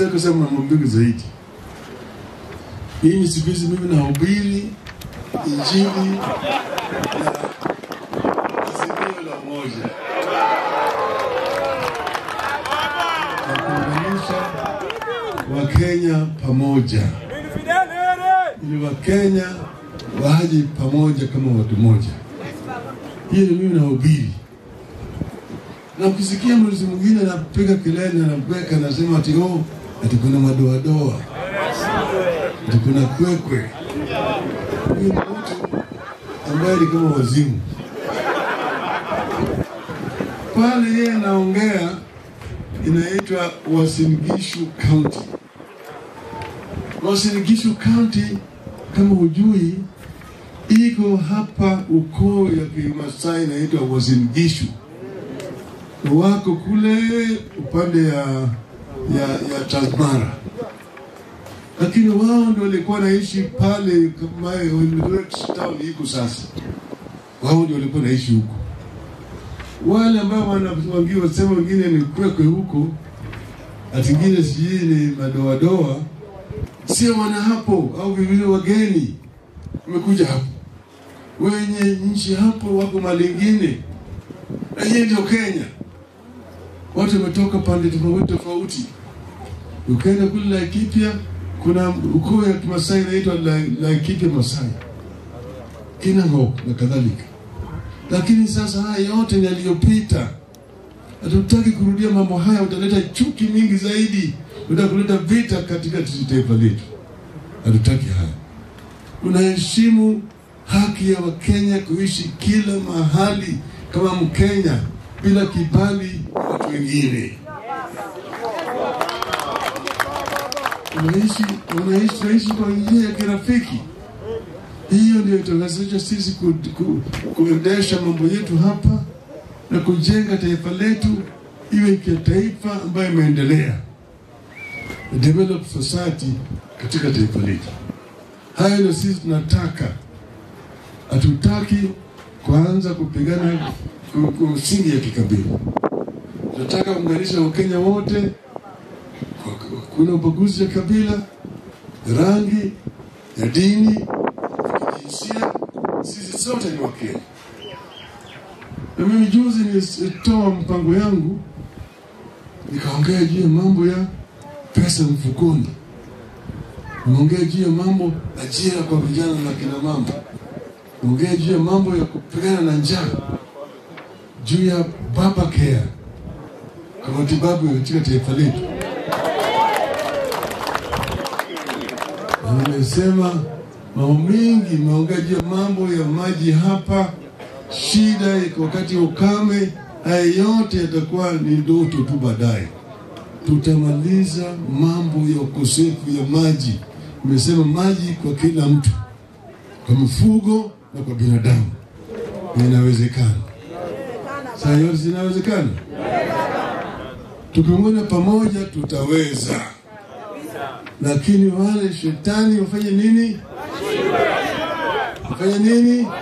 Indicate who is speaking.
Speaker 1: kusema mambo mengi zaidi. Mimi siku hizi mimi nahubiri injili ya azimio la umoja na kuunganisha Wakenya pamoja, ili Wakenya waje pamoja kama watu moja. Hiyo ndio mimi nahubiri na ukisikia mlezi mwingine anapiga kelele na anabweka anasema ati oh, ati kuna madoadoa ati kuna kwekwe. Huyu ni mtu ambaye ni kama wazimu. Pale yeye anaongea inaitwa Uasin Gishu County. Uasin Gishu County kama hujui, iko hapa ukoo ya Kimasai inaitwa Uasin Gishu wako kule upande ya ya, ya Transmara, lakini wao ndio walikuwa naishi pale kama Eldoret town iko sasa. Wao ndio walikuwa naishi huko. Wale ambao wanawangia wasema wengine ni kwekwe huko, atingine sijui ni madoadoa, sio wana hapo au vivile wageni wamekuja hapo, wenye nchi hapo wako malingine, na hii ndio Kenya watu wametoka pande tofauti tofauti. Ukaenda kule Laikipia, kuna ukoo ya Kimasai inaitwa Laikipia Masai, Kinang'ok na kadhalika. Lakini sasa haya yote ni yaliyopita. Hatutaki kurudia mambo haya, utaleta chuki mingi zaidi, uta kuleta vita katika taifa letu. Hatutaki haya. Tunaheshimu haki ya Wakenya kuishi kila mahali kama Mkenya bila kibali watu wengine. Unaishi unaishi unaishi kwa njia ya kirafiki. Hiyo ndio itawezesha sisi ku, ku, kuendesha mambo yetu hapa na kujenga taifa letu iwe kia taifa ambayo imeendelea, develop society katika taifa letu. Hayo ndio sisi tunataka. Hatutaki kuanza kupigana msingi ya kikabila. Tunataka kuunganisha Wakenya wote, kuna ubaguzi ya kabila, rangi, ya dini, ya kijinsia. Sisi sote ni Wakenya. Na mimi juzi nilitoa mpango yangu, nikaongea juu ya mambo ya pesa mfukoni, nimeongea juu ya mambo ajira kwa vijana na kina mama, nimeongea juu ya mambo ya kupigana na njaa juu ya baba care kwa matibabu katika taifa letu. Nimesema mambo mengi, imeongea juu ya mambo ya maji hapa, shida iko wakati wa ukame. Haya yote yatakuwa ni ndoto tu, baadaye tutamaliza mambo ya ukosefu ya maji. Nimesema maji kwa kila mtu, kwa mifugo na kwa binadamu, inawezekana. Saa yote zinawezekana. Tukiungana pamoja tutaweza, lakini wale shetani wafanye nini? Wafanye nini?